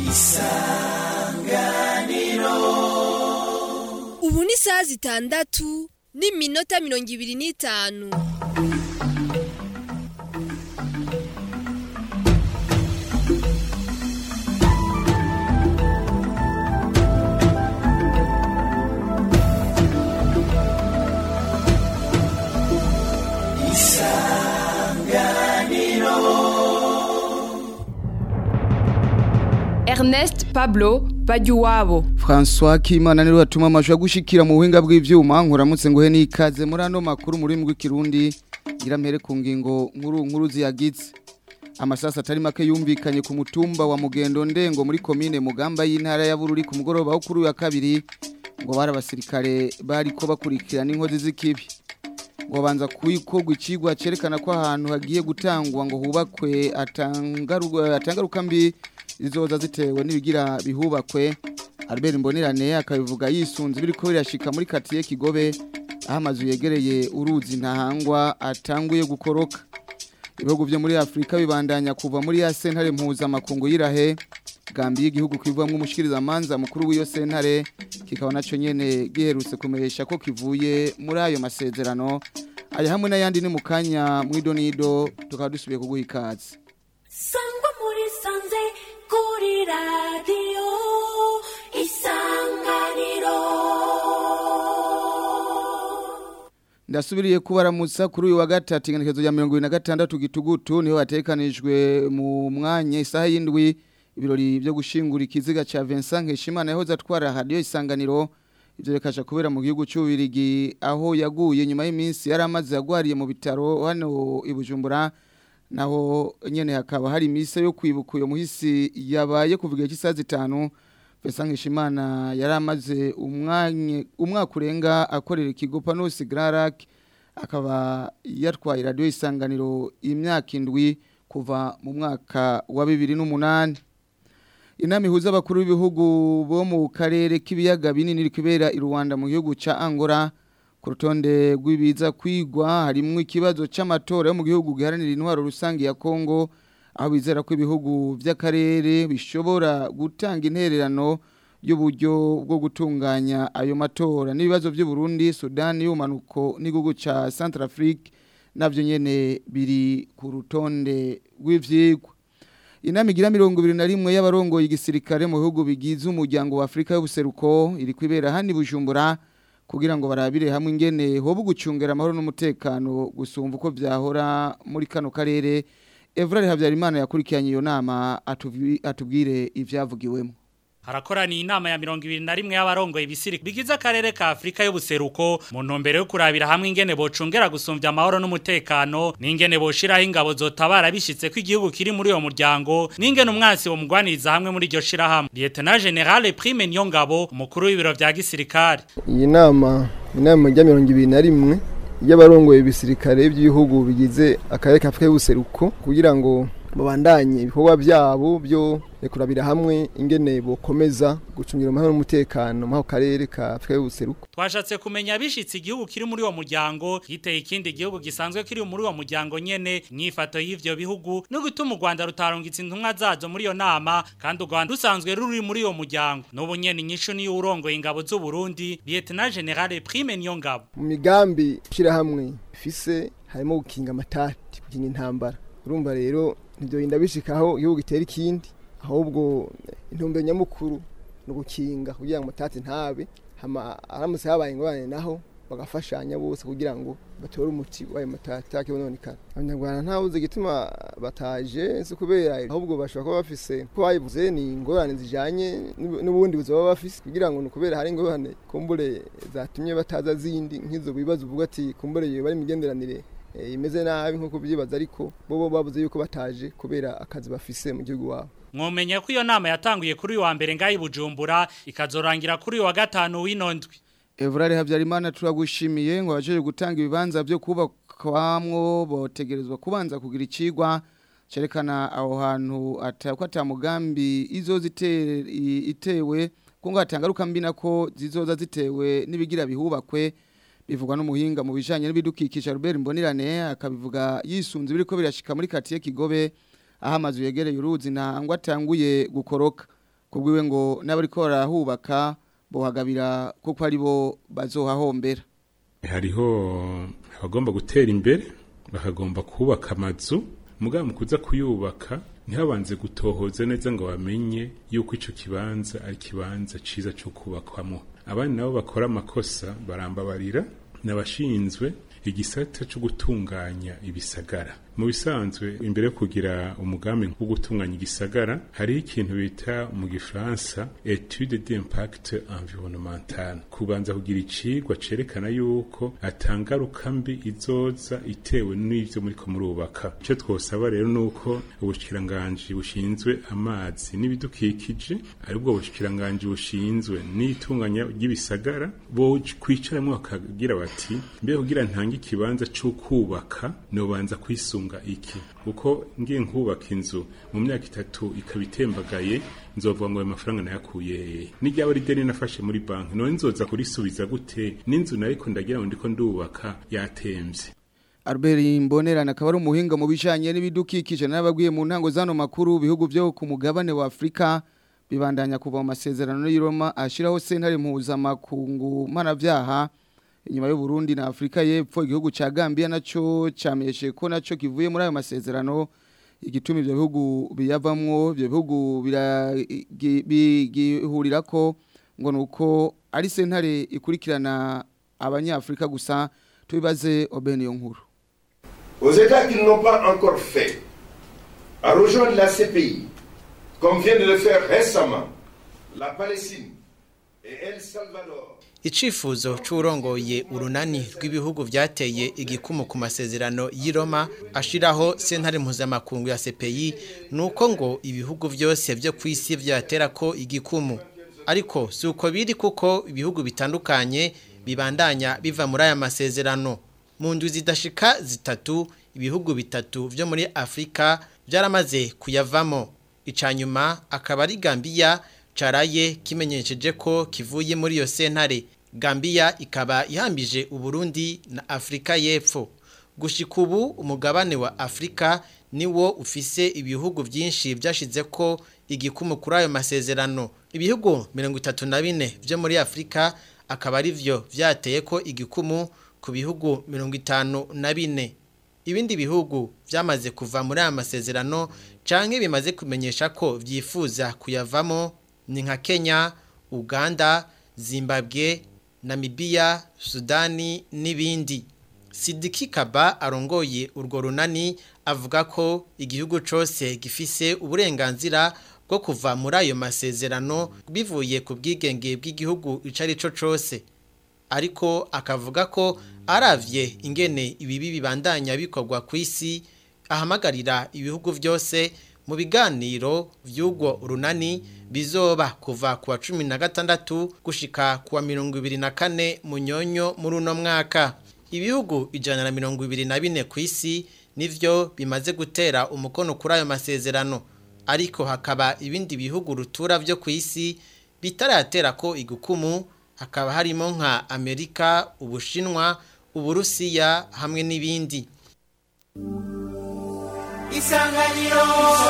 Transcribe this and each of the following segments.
ubu ni isaha zitandatu n'iminota mirongo ibiri n'itanu Ernest Pablo Bajuwabo François Kimana niwe watuma amajwi agushikira mu buhinga bw'ivyuma nkuramutse nguhe n'ikaze muri ano makuru muri mbwi kirundi ngira mpere ku ngingo nkuru nkuru ziyagize amasasa atari make yumvikanye ku mutumba wa mugendo ndengo muri komine mugamba y'intara ya Bururi ku mugoroba wo kuri uyu wa kabiri ngo bari abasirikare bariko bakurikirana inkozi z'ikibi ngo banza kuyikorwa icigwa cerekana ko ahantu hagiye gutangwa ngo hubakwe atangaruka atangaruka mbi zizoza zitewe n'ibigira bihubakwe Albert Mbonirane akabivuga yisunze biriko birashika muri quartier Kigobe aho amazu yegereye uruzi ntahangwa atanguye gukoroka ibihugu byo muri Afrika bibandanya kuva muri ya sentare mpuza makungu yirahe gambi y'igihugu kwivamwe umushikiriza manza mukuru w'iyo sentare kikaba naco nyene giherutse kumesha ko kivuye muri ayo masezerano aya hamwe n'ayandi ni mukanya mwidonido tukaba dusubiye kuguha ikaze sangwa muri sanze kuri radiyo isanganiro Ndasubiriye kubaramutsa kuri uyu wa gatatu ingenekezo ya 2026 gitugutu niho hatekanijwe mu mwanya isaha y'indwi ibirori byo gushingura ikiziga ca Vincent Nkeshimana yahoze atwara radio isanganiro ivyo bikasha kubera mu gihugu cy'ubirigi aho yaguye nyuma y'iminsi yari amaze yagwariye mu bitaro hano i Bujumbura naho nyene hakaba hari imise yo kwibuka uyo muhisi yabaye kuvuga cy'isaha zitanu Vincent Nkeshimana yari amaze umwanya umwaka urenga akorera ikigo Panos Grarak akaba yatwaye radio isanganiro imyaka indwi kuva mu mwaka wa 2008 Inama ihuza abakuru b'ibihugu bo mu karere k'ibiyaga binini iri kubera i Rwanda mu gihugu ca Angola ku rutonde rw'ibiza kwigwa harimwo ikibazo c'amatora yo mu gihugu giharanira intwaro rusange ya Kongo aho bizera ko ibihugu by'akarere bishobora gutanga intererano y'uburyo bwo gutunganya ayo matora n'ibibazo by'u Burundi Sudan y'umanuko n'igihugu ca Centrafrique navyo nyene biri ku rutonde rw'ivyigwa Inama igira mirongo ibiri na rimwe y'abarongoye igisirikare mu bihugu bigize umuryango wa Afrika y'ubuseruko iri kwibera hani Bujumbura kugira ngo barabire hamwe ingene hobu gucungera amahoro n'umutekano gusumva uko vyahora muri kano karere Evrard Habyarimana yakurikiranye iyo nama atuvi- atubwire ivyavugiwemo harakoraniye inama ya mirongo ibiri na rimwe y'abarongoye ibisiri bigize akarere ka Afrika y'ubuseruko mu ntumbero yo kurabira hamwe ingene bocungera gusumvya amahoro n'umutekano n'ingene boshiraho ingabo zotabara bishitse ko igihugu kiri muri uwo muryango n'ingene umwansi bomugwaniriza hamwe muri iryo shirahamwe Lieutenant General Prime Niyongabo umukuru w'ibiro vya gisirikare iyi nama inama ya mirongo ibiri na rimwe y'abarongoye ibisirikare by'ibihugu bigize akarere ka Afurika y'ubuseruko kugira ngo babandanye ibikorwa byabo byo kurabira hamwe ingene bokomeza gucungira amahoro n'umutekano mu karere ka Afurika y'ubuseruko twashatse kumenya bishitse igihugu kiri muri uwo muryango yiteye ikindi gihugu gisanzwe kiri muri uwo muryango nyene myifato y'ivyo bihugu no gutuma u Rwanda rutarungitse intumwa zazo muri iyo nama kandi u Rwanda rusanzwe ruri muri uwo muryango n'ubu nyene inyishu niyo urongoye ingabo z'u Burundi Lieutenant General Prime Niyongabo mu migambi hamwe ifise harimo gukinga amatati gukinga intambara urumva rero ntibyorinda bishikaho igihugu gitera ikindi ahubwo intumbero nyamukuru ni ugukinga kugira ngo amatati ntabe hama aramutse habaye ingorane naho bagafashanya bose kugira ngo batore umuti w'ayo matati akibononekana abanyarwanda ntawuzi igituma bataje si kubera ahubwo bashobora kuba bafise ko bayivuze ni ingorane zijanye n'ubundi buzima baba bafise kugira ngo ni ukubera hari ingorane kumbure zatumye bataza zindi nk'izo bibazo uvuga ati kumbure bari imigenderanire imeze nabi nk'uko byibaza ariko bo babuze yuko bataje kubera akazi bafise mu gihugu wabo mwomenya ko iyo nama yatanguye kuri uyu wa mbere ngaho Bujumbura ikazorangira kuri uyu wa gatanu w'inondwi Evrard Habyarimana turagushimiye ngo bajeje gutanga ibibanza byo kubakwamwo botegerezwa kubanza kugira icigwa cerekana aho hantu atakwa atamugambi izo itewe ko ngo hatangaruka mbi nako zizoza zitewe nibigira bihubakwe bivugwa n'umuhinga mu bijanye n'ibidukikije Robert Mbonirane akabivuga yisunze biriko birashika muri quartier Kigobe aho amazu yegereye uruzi ntangwa atanguye gukoroka kubwiwe ngo n'abariko barahubaka bohagabira kuko ari bo bazohahombera hariho abagomba gutera imbere bakagomba kubaka amazu mugabo mu kuza kuyubaka ntihabanze gutohoza neza ngo bamenye yuko ico kibanza ari kibanza ciza co kubakwamo abandi nabo bakora amakosa barambabarira n'abashinzwe igisata cyo gutunganya ibisagara mu bisanzwe imbere yo kugira umugambi wo gutunganya igisagara hariho ikintu bita mu gifaransa etude d'impact environnemental kubanza kugira icigwa cerekana yuko atangaruka mbi izoza itewe n'ivyo muriko murubaka ico twosaba rero nuko ubushikiranganji bushinzwe amazi n'ibidukikije aribwo bushikiranganji bushinzwe n'itunganya ry'ibisagara bo kwicaramwo bakagira bati mbe kugira ntange ikibanza cyo kubaka nobanza kwisunga iki kuko ngiye nkubaka inzu mu myaka itatu ikaba itembagaye nzovuga ngo ayo mafaranga nayakuye n'iryaba ari deni nafashe muri banki none nzoza kurisubiza gute n'inzu nayo ko ndagira ngo ndiko ndubaka yatemvye Albert Mbonerana akaba ari umuhinga mu bijanye n'ibidukikije n'ababwiye mu ntango zano makuru bihugu byo ku mugabane wa Afrika bibandanya kuva mu masezerano y'i Roma ashiraho sentare mpuzamakungu mpanavyaha inyuma y'u Burundi na Afrika y'Epfo igihugu ca Gambia naco cameshe ko naco kivuye muri ayo masezerano igituma ivyo bihugu biyavamwo ivyo bihugu bigihurira ko ngo nuko ari sentare ikurikirana abanyafrika gusa tubibaze Obeni yo nkuru Aux États qui ne l'ont pas encore fait, à rejoindre la CPI, comme vient de le faire récemment la Palestine et El Salvador. Icifuzo c'urongoye urunani rw'ibihugu vyateye igikumu ku masezerano y'i Roma ashiraho sentare mpuzamakungu ya CPI nuko ngo ibihugu vyose vyo kwisi vyatera ko igikumu ariko si uko biri kuko ibihugu bitandukanye bibandanya biva muri aya masezerano mu ndwi zidashika zitatu ibihugu bitatu vyo muri Afrika vyaramaze kuyavamo icanyuma akaba ari Gambia caraye kimenyesheje ko kivuye muri iyo sentare Gambia ikaba ihambije Uburundi na Afrika y'Epfo gushika ubu umugabane wa Afrika niwo ufise ibihugu byinshi byashize ko igikumu kuri ayo masezerano ibihugu 34 byo muri Afrika akaba ari vyo vyateye ko igikumu ku bihugu 54 ibindi bihugu byamaze kuva muri aya masezerano canke bimaze kumenyesha ko vyifuza kuyavamo ni nka Kenya, Uganda, Zimbabwe, Namibia, Sudani n'ibindi. Sidiki Kaba arongoye urwo runani avuga ko igihugu cose gifise uburenganzira bwo kuva muri ayo masezerano bivuye ku bwigenge bw'igihugu icari co cose. Ariko akavuga ko aravye ingene ibibi bibandanya bikorwa ku isi ahamagarira ibihugu vyose mu biganiro vy'ubwo runani bizoba kuva kuwa cumi na gatandatu gushika kuwa mirongo ibiri na kane munyonyo muri uno mwaka ibihugu ijana na mirongo ibiri na bine ku isi nivyo bimaze gutera umukono kuri ayo masezerano ariko hakaba ibindi bihugu rutura vyo ku isi bitaratera ko igukumu hakaba harimo nka amerika ubushinwa uburusiya hamwe n'ibindi isanganiro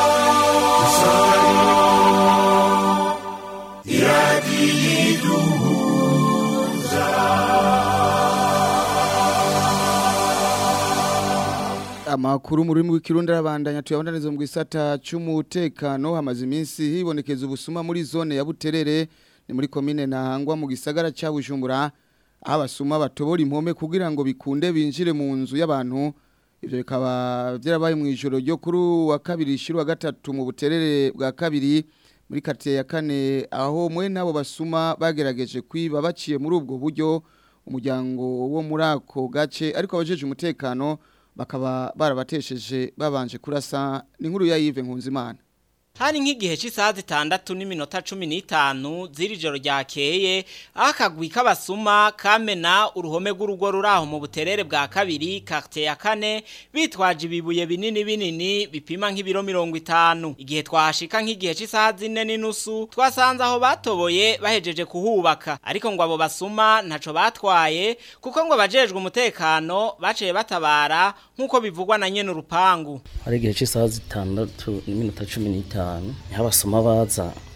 amakuru mu rurimi rw'ikirundi arabandanya tuyabandaniza mu gisata cy'umutekano hamaze iminsi hibonekeza ubusuma muri zone ya Buterere ni muri komine Ntahangwa mu gisagara cya Bujumbura aho abasuma batobora impome kugira ngo bikunde binjire mu nzu y'abantu ibyo bikaba byarabaye mu ijoro ryo kuri wa kabiri shiri wa gatatu mu buterere bwa kabiri muri karitsiye ya kane aho mwe n'abo basuma bagerageje kwiba baciye muri ubwo buryo umuryango wo muri ako gace ariko abajeje umutekano bakaba barabatesheje babanje kurasa ni nkuru ya Yves Nkunzimana Hari nk'igihe cy'isaha zitandatu n'iminota cumi n'itanu z'iri joro ryakeye aho akagwi k'abasuma kamena uruhome rw'urugo ruri aho mu buterere bwa kabiri quartier ya kane bitwaje ibibuye binini binini bipima nk'ibiro mirongo itanu igihe twahashika nk'igihe cy'isaha zine n'inusu twasanze aho batoboye bahejeje kuhubaka ariko ngo abo basuma ntaco batwaye kuko ngo abajejwe umutekano baciye batabara nk'uko bivugwa na nyene urupangu hari igihe cy'isaha zitandatu n'iminota cumi n'itanu niho abasoma baza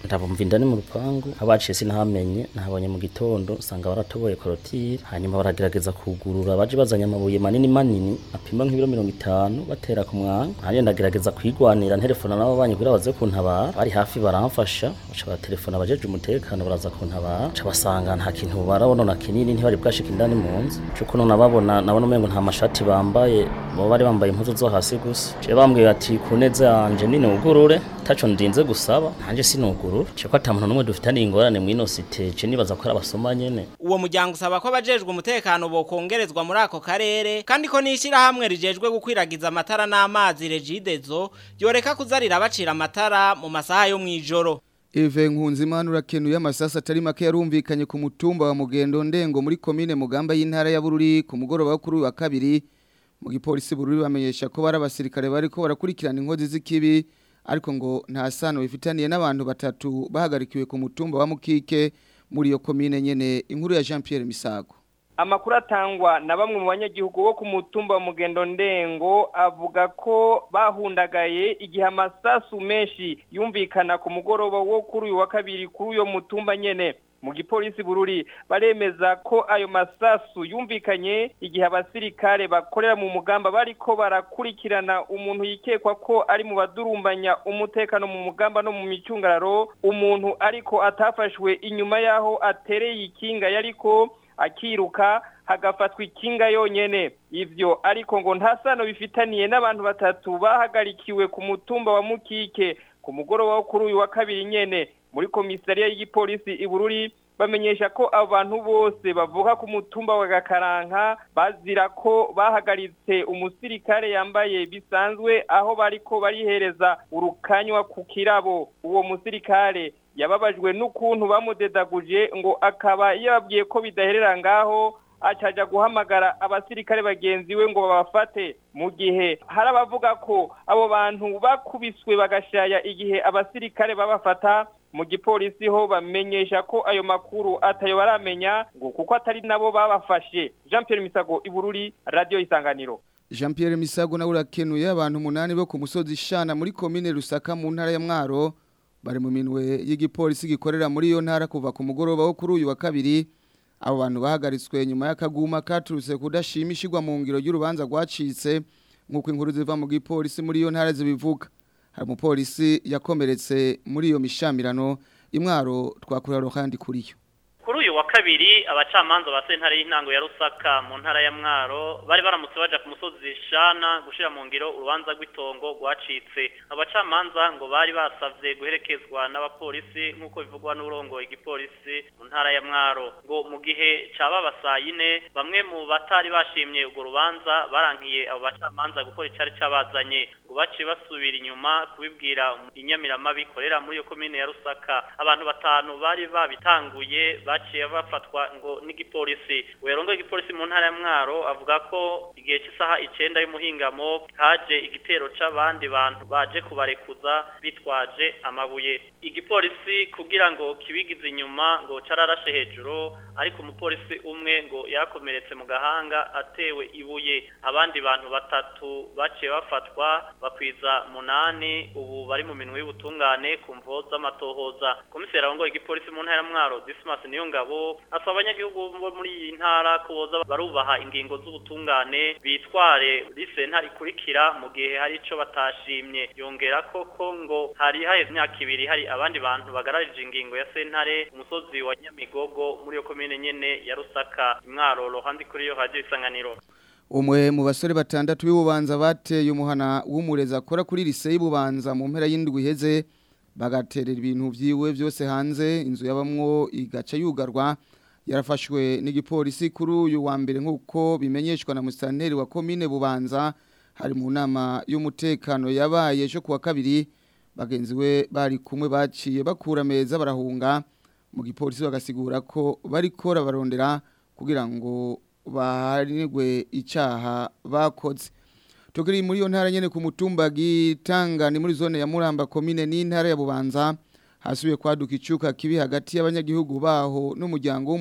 ndabumva indani mu rupangu abaciye sinahamenye nahabonye mu gitondo usanga baratoboye korotire hanyuma baragerageza kugurura baje bazanye amabuye manini manini apima nk'ibiro mirongo itanu batera ku mwanya hanyuma ndagerageza kwigwanira nterefona nabo banyi kugira baze kuntabara bari hafi baramfasha baca batelefona abajeje umutekano baraza kuntabara baca basanga nta kintu barabona kinini ntibari bwashika indani mu nzu cuko none ababona nabona umengo nta mashati bambaye bo bari bambaye impuzu zo hasi gusa je bambwiye ati ku neza yanje nini ugurure taco ndinze gusaba nanje sinugurura ceko ata muntu numwe dufitaniye ingorane mw'ino site je nibaza ko ari abasoma nyene uwo muryango usaba ko abajejwe umutekano bokongerezwa muri ako karere kandi ko n'ishyirahamwe rijejwe gukwiragiza amatara n'amazi regidezo yoreka kuzarira bacira amatara mu masaha yo mw'ijoro Eve Nkunzimana urakenuye amasasa atari make yarumvikanye ku mutumba wa Mugendo Ndengo muri komine Mugamba y'intara ya Bururi ku mugoroba wo kuri uyu wa kabiri mu gipolisi Bururi bamenyesha ko bari abasirikare bariko barakurikirana inkozi z'ikibi ariko ngo nta sano bifitaniye n'abantu batatu bahagarikiwe ku mutumba wa Mukike muri iyo komine nyene inkuru ya Jean Pierre Misago amakuru atangwa na bamwe mu banyagihugu bo ku mutumba wa mugendo ndengo avuga ko bahundagaye igihe amasasu menshi yumvikana ku mugoroba wo kuri uyu wa kabiri kuri uyo mutumba nyene mu gipolisi bururi baremeza ko ayo masasu yumvikanye igihe abasirikare bakorera mu mugamba bariko barakurikirana umuntu yikekwa ko ari mu badurumbanya umutekano mu mugamba no mu micungararo umuntu ariko atafashwe inyuma yaho atereye ikinga yariko akiruka hagafatwa ikinga yonyene ivyo ariko ngo nta sano bifitaniye n'abantu batatu bahagarikiwe ku mutumba wa mukike ku mugoroba wo kuri uyu wa kabiri nyene muri komisariya y'igipolisi ibururi bamenyesha ko abantu bose bavuka ku mutumba wa gakaranka bazira ko bahagaritse umusirikare yambaye bisanzwe aho bariko barihereza urukanywa ku kirabo uwo musirikare yababajwe n'ukuntu bamudedaguje ngo akaba yababwiye ko bidaherera ngaho acaja guhamagara abasirikare bagenzi we ngo babafate mu gihe hari abavuga ko abo bantu bakubiswe bagashaya igihe abasirikare babafata mu gipolisi ho bamenyesha ko ayo makuru atayo baramenya ngo kuko atari nabo babafashe Jean Pierre Misago Ibururi Radio Isanganiro Jean Pierre Misago nawe urakenuye abantu umunani bo ku musozi Shana muri komine Rusaka mu ntara ya Mwaro bari mu minwe y'igipolisi gikorera muri iyo ntara kuva ku mugoroba wo kuri uyu wa kabiri abo bantu bahagaritswe nyuma y'akaguma katurutse kudashimishirwa mu ngiro y'urubanza rwacitse nk'uko inkuru ziva mu gipolisi muri iyo ntara zibivuga hari umupolisi yakomeretse muri iyo mishamirano imwaro twakurira kandi kuri yo kuri uyu wa kabiri abacamanza ba sentare y'intango ya rusaka mu ntara ya mwaro bari baramutse baja ku musozi shana gushira mu ngiro urubanza rw'itongo rwacitse abacamanza ngo bari basavye guherekezwa n'abapolisi nk'uko bivugwa n'urongo igipolisi mu ntara ya mwaro ngo mu gihe caba basayine bamwe mu batari bashimye urwo rubanza barankiye abo bacamanza gukora icari cabazanye ngo baciye basubira inyuma kubibwira inyamiramabi ikorera muri iyo komine ya rusaka abantu batanu bari babitanguye baciye bafatwa ngo n'igipolisi uyarongo igipolisi mu ntara ya mwaro avuga ko igihe cy'isaha icenda y'umuhingamo haje igitero c'abandi bantu baje kubarekuza bitwaje amabuye igipolisi kugira ngo kibigize inyuma ngo cararashe hejuru ariko umupolisi umwe ngo yakomeretse mu gahanga atewe ibuye abandi bantu batatu baciye bafatwa bakwiza munani ubu bari mu minwe y'ubutungane ku mvo z'amatohoza komiseri arongoye igipolisi mu ntara ya mwaro dismas niyo ngabo asaba abanyagihugu bo muri iyi ntara ko boza barubaha ingingo z'ubutungane bitware risenta ikurikira mu gihe hari ico batashimye yongera ko ko ngo hari haheze imyaka ibiri hari abandi bantu bagararije ingingo ya sentare umusozi wa nyamigogo muri iyo komine nyene ya rusaka imwaro rohandi kuri yo radio isanganiro umwe mu basore batandatu b'ububanza bateye umuhana w'umurezi akora kuri lise y'ububanza mu mpera y'indwi iheze bagaterera ibintu byiwe byose hanze inzu yabamwo igaca yugarwa yarafashwe n'igipolisi kuri uyu wa mbere nk'uko bimenyeshwa na musitanteri wa komine bubanza hari mu nama y'umutekano yabaye ejo kuwa kabiri bagenzi we bari kumwe baciye bakura ameza barahunga mu gipolisi bagasigura ko bariko barondera kugira ngo bahanirwe icyaha bakoze tukiri muri iyo ntara nyine ku mutumba gitanga ni muri zone ya muramba komine n'intara ya bubanza hasubiye kwaduka icyuka kibi hagati y'abanyagihugu baho n'umuryango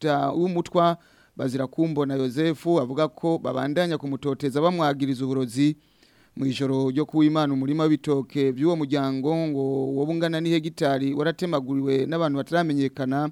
w'umutwa bazira kumbona Yosefu avuga ko babandanya kumutoteza bamwagiriza uburozi mu ijoro ryo kuwimana umurima w'ibitoke by'uwo muryango ngo wobungana n'ihegitari waratemaguriwe n'abantu bataramenyekana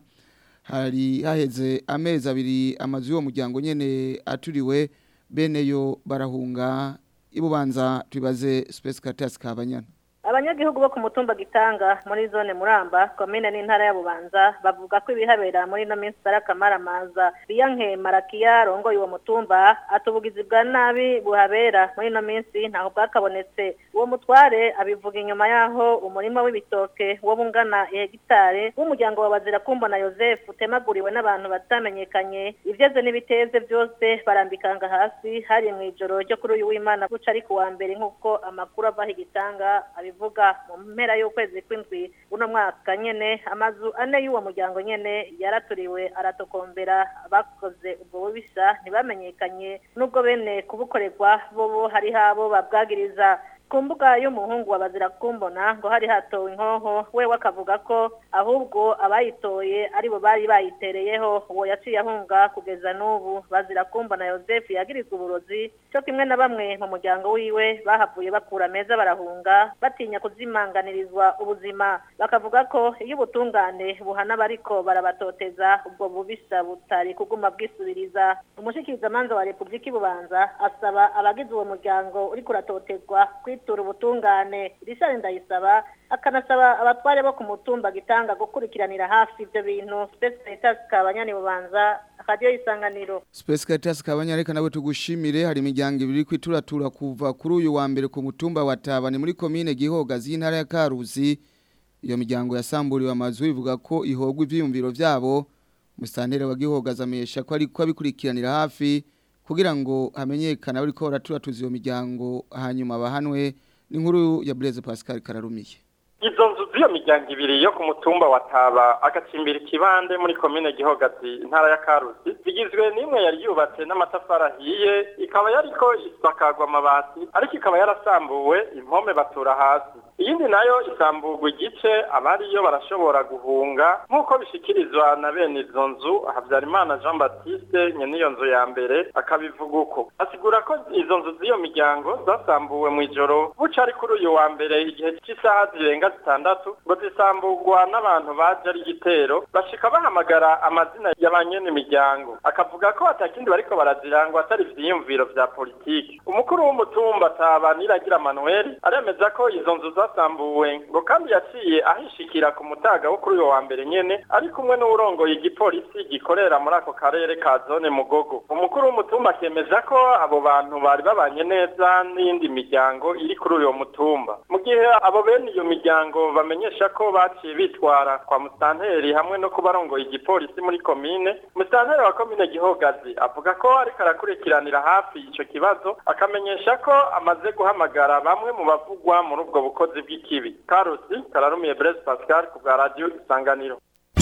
hari haheze amezi abiri amazu y'uwo muryango nyene aturiwe bene yo barahunga ibubanza tubaze Space Caritas kabanyana abanyagihugu bo ku mutumba gitanga muri zone muramba komine n'intara ya bubanza bavuga ko ibihabera muri ino minsi ari akamaramaza biyanke marakiya rongoye uwo mutumba atubugizi bwa nabi buhabera muri ino minsi ntaho bwakabonetse uwo mutware abivuga inyuma yaho umurima w'ibitoke wo bungana ihegitare w'umuryango wa bazira kumbona Joseph utemaguriwe n'abantu batamenyekanye ivyeze n'ibiteze byose barambikanga hasi hari mu ijoro ryo kuri uyu w'Imana guca ari kuwa mbere nk'uko amakuru ava higitanga abivuga mu mpera y'ukwezi kw'indwi uno mwaka nyene amazu ane y'uwo muryango nyene yaraturiwe aratokombera abakoze ubwo bubisha ntibamenyekanye nubwo bene kubukorerwa bobo hari habo babwagiriza ku mbuga y'umuhungu wa bazira kumbona ngo hari hatowe inkoho we akavuga ko ahubwo abayitoye aribo bari bayitereyeho uwo yaciye ahunga kugeza n'ubu bazira kumbona Joseph yagirizwa uburozi cyo kimwe na bamwe mu muryango wiwe bahavuye bakura meza barahunga batinya kuzimanganirizwa ubuzima bakavuga ko iyo ubutungane buhana bariko barabatoteza ubwo bubisa butari kuguma bwisubiriza umushikirizamanza wa Republika Ibubanza asaba abagize uwo muryango uri kuratotezwa kwitura ubutungane Richard Ndayisaba akanasaba abatware bo ku mutumba gitanga gukurikiranira hafi ibyo bintu Space Caritas kabanyani bubanza akadiyo isanganiro Space Caritas kabanya reka nawe tugushimire hari imiryango ibiri kwituratura kuva kuri uyu wa mbere ku mutumba wa Tabane muri commune Gihogazi y'intara ya Karuzi iyo miryango yasamburiwe amazu ivuga ko ihogwa ivyiyumviro vyabo musantere wa Gihogazi amesha ko ari ko abikurikiranira hafi kugira ngo hamenyekane ariko baraturatuza iyo miryango hanyuma bahanwe n'inkuru ya Blaise Pascal Kararumiye izo nzu z'iyo miryango ibiri yo ku mutumba wa Taba agacimbira ikibande muri komine Gihogazi intara ya Karusi zigizwe n'imwe yari yubatse n'amatafari ahiye ikaba yariko isakagwa amabati ariko ikaba yarasambuwe impome batura hasi iyindi nayo isamburwa igice abariyo barashobora guhunga nk'uko bishikirizwa na bene izo nzu Habyarimana Jean Baptiste nyene iyo nzu ya mbere akabivuga uko asigura ko izo nzu z'iyo miryango zasambuwe mu ijoro buca ari kuri uyu wa mbere igihe cy'isaha zirenga zitandatu ngo zisamburwa n'abantu baje ari igitero bashika bahamagara amazina y'abanyene imiryango akavuga ko atakindi bariko barazirangwa atari ivyiyumviro vya politiki umukuru w'umutumba ataba niragira Manuel aremeza ko izo nzu zasambuwe ngo kandi yaciye ahishikira ku mutaga wo kuri uyu wa mbere nyene ari kumwe n'uwurongoye igipolisi gikorera muri ako karere ka zone mugogo umukuru w'umutumba akemeza ko abo bantu bari babanye neza n'iyindi miryango iri kuri uyu mutumba mu gihe abo bene iyo miryango bamenyesha ko baciye bitwara kwa musanteri hamwe no kubarongoye igipolisi muri komine musanteri wa komine gihogazi avuga ko ariko arakurikiranira hafi ico kibazo akamenyesha ko amaze guhamagara bamwe mu bavugwa muri ubwo bukozi bw'ikibi karusi kararumiye Blaise Pascal ku bwa radio isanganiro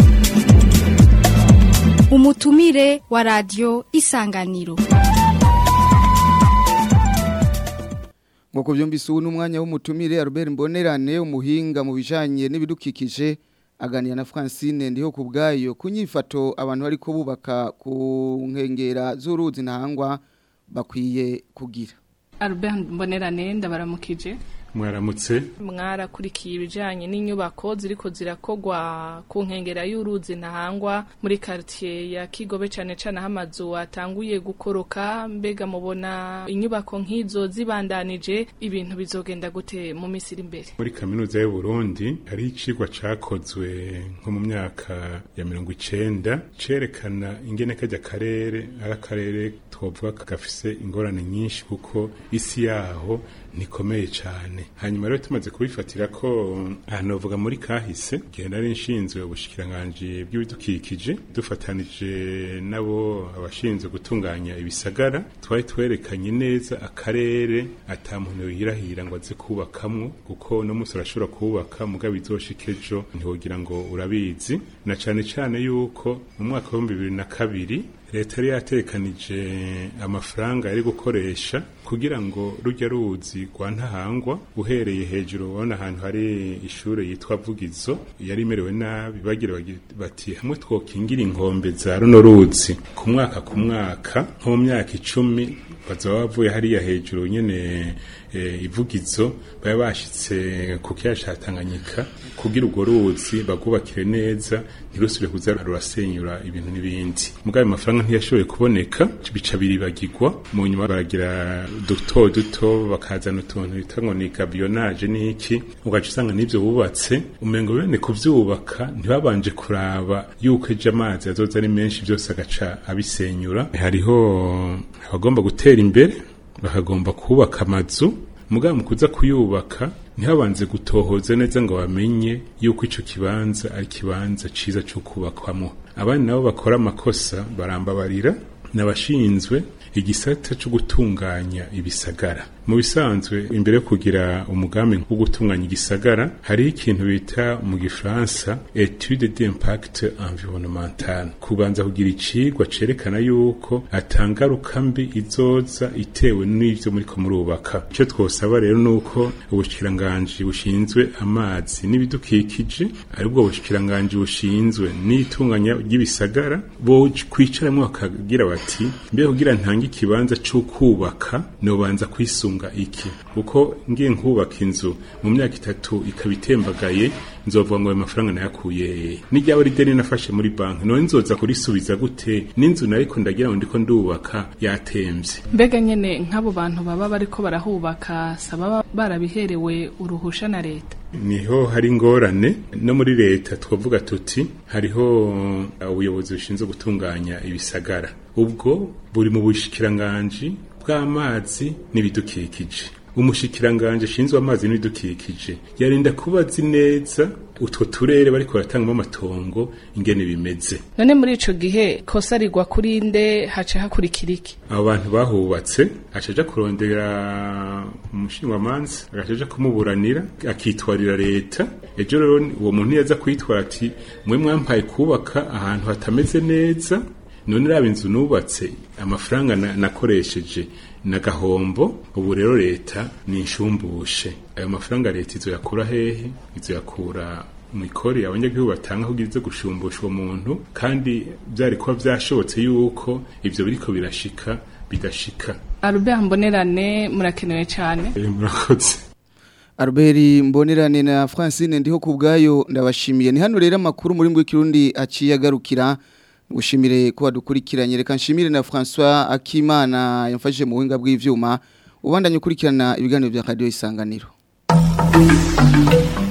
umutumire wa radio isanganiro ngo kuvyumvise ubu n'umwanya w'umutumire Albert Mbonerane umuhinga mu bijanye n'ibidukikije aganira na Francine ndiho ku bwayo kunyifato abantu ariko bubaka ku nkengera z'uruzi ntahangwa bakwiye kugira Albert Mbonerane ndabaramukije mwaramutse mwarakurikiye ibijyanye n'inyubako ziriko zirakogwa ku nkengera y'uruzi ntahangwa muri quartier ya kigobe cyane cyane aho amazu atanguye gukoroka mbega mubona inyubako nk'izo zibandanije ibintu bizogenda gute mu minsi iri imbere muri kaminuza y'u Burundi hari icigwa cakozwe nko mu myaka ya mirongo icenda cerekana ingene kajya karere ari akarere twovuga gafise ingorane nyinshi kuko isi yaho nikomeye cyane hanyuma rero tumaze kubifatira ko ahantu bavuga muri kahise igihe nari nshinzwe ubushikiranganje bw'ibidukikije dufatanije nabo abashinzwe gutunganya ibisagara twari twerekanye neza akarere ata muntu yirahira ngo aze kubakamwo kuko no munsi urashobora kubaka mugabo izoshika ejo ntiwogira ngo urabizi na cane cane yuko mu mwaka w'ibihumbi bibiri na kabiri leta yari yatekanije amafaranga yari gukoresha kugira ngo rujya ruzi rwa ntahangwa uhereye hejuru ubona ahantu hari ishure yitwa vugizo yari imerewe nabi bagira bati hamwe twokingira inkombe za runo ruzi ku mwaka ku mwaka nko mu myaka icumi bazaba bavuye hariya hejuru nyene eh, ivugizo baba bashitse ku kiyaga ca Tanganyika kugira urwo ruzi bagubakire neza ntirusubire kuza rurasenyura ibintu n'ibindi mugabe amafaranga ntiyashoboye kuboneka bica biribagirwa mu nyuma baragira duto duto bakazana utuntu bita ngo ni gabionage n'iki ugaca usanga n'ivyo bubatse umengo bene kuvyubaka ntibabanje kuraba yuko ejo amazi azoza ari menshi byose agaca abisenyura hariho abagomba gutera imbere bakagomba kubaka amazu mugabo mu kuza kuyubaka ntihabanze gutohoza neza ngo bamenye yuko ico kibanza ari kibanza ciza cyo kubakwamo abandi nabo bakora amakosa barambabarira nabashinzwe igisata cyo gutunganya ibisagara mu bisanzwe imbere yo kugira umugambi wo gutunganya igisagara hari ikintu bita mu gifaransa etude d'impact environnemental kubanza kugira icigwa cerekana yuko atangaruka mbi izoza itewe n'ivyo muriko murubaka icyo twosaba rero nuko ubushikiranganji bushinzwe amazi n'ibidukikije aribwo bushikiranganji bushinzwe n'itunganya ry'ibisagara bo kwicaramwo bakagira bati mbe kugira ntange ikibanza cyo kubaka nobanza kwisunga iki kuko ngiye nkubaka inzu mu myaka itatu ikaba itembagaye nzovuga ngo ayo mafaranga nayakuye n'iryaba ari deni nafashe muri banki none nzoza kurisubiza gute n'inzu nariko ndagira ngo ndiko ndubaka yatemvye mbega nyene nk'abo bantu baba bariko barahubaka saba barabiherewe uruhusha na leta niho hari ingorane no muri leta twavuga tuti hariho ubuyobozi bushinzwe gutunganya ibisagara ubwo buri mu bushikiranganji bw'amazi n'ibidukikije umushikiranganje ashinzwe amazi n'ibidukikije yarinda kuba azi neza utwo turere bariko baratangamo amatongo ingene bimeze none muri ico gihe kosa rigwa kuri nde haca hakurikira iki abo bantu bahubatse acaja kurondera umushingamanza agacaja kumuburanira akitwarira leta ejo rero uwo muntu yaza kwitwara ati mwe mwampaye kubaka ahantu hatameze neza none raba inzu nubatse amafaranga nakoresheje na gahombo ubu rero leta ni inshumbushe ayo mafaranga leta izoyakura hehe izoyakura mu ikori abanyagihugu batanga kugira izo gushumbusha uwo muntu kandi byari kuba byashobotse yuko ivyo biriko birashika bidashika Albert Mbonerane murakenewe cyane murakoze Albert Mbonerane na Francine ndiho kubgayo ndabashimiye ni hano rero amakuru muri ngwe kirundi aciye agarukira gushimire ko wadukurikiranye reka nshimire na François Akimana yamfashije mu buhinga bw'ivyuma ubandanye ukurikirana ibiganiro bya radio isanganiro